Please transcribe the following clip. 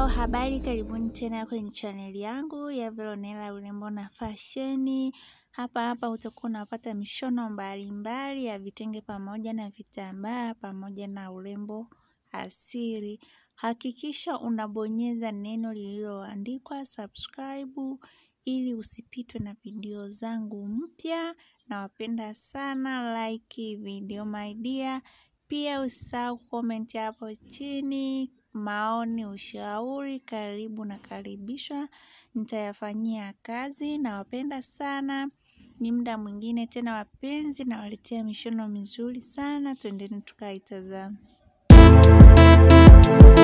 Hello, habari karibuni tena kwenye chaneli yangu ya Veronella urembo na fasheni. Hapa hapa utakuwa unapata mishono mbalimbali ya vitenge pamoja na vitambaa pamoja na urembo asili. Hakikisha unabonyeza neno lililoandikwa subscribe ili usipitwe na video zangu mpya. Nawapenda sana, like video my dear. Pia usisahau comment hapo chini, maoni, ushauri, karibu na karibishwa, nitayafanyia kazi nawapenda sana. Ni muda mwingine tena wapenzi nawaletea mishono mizuri sana, twendeni tukaitazame.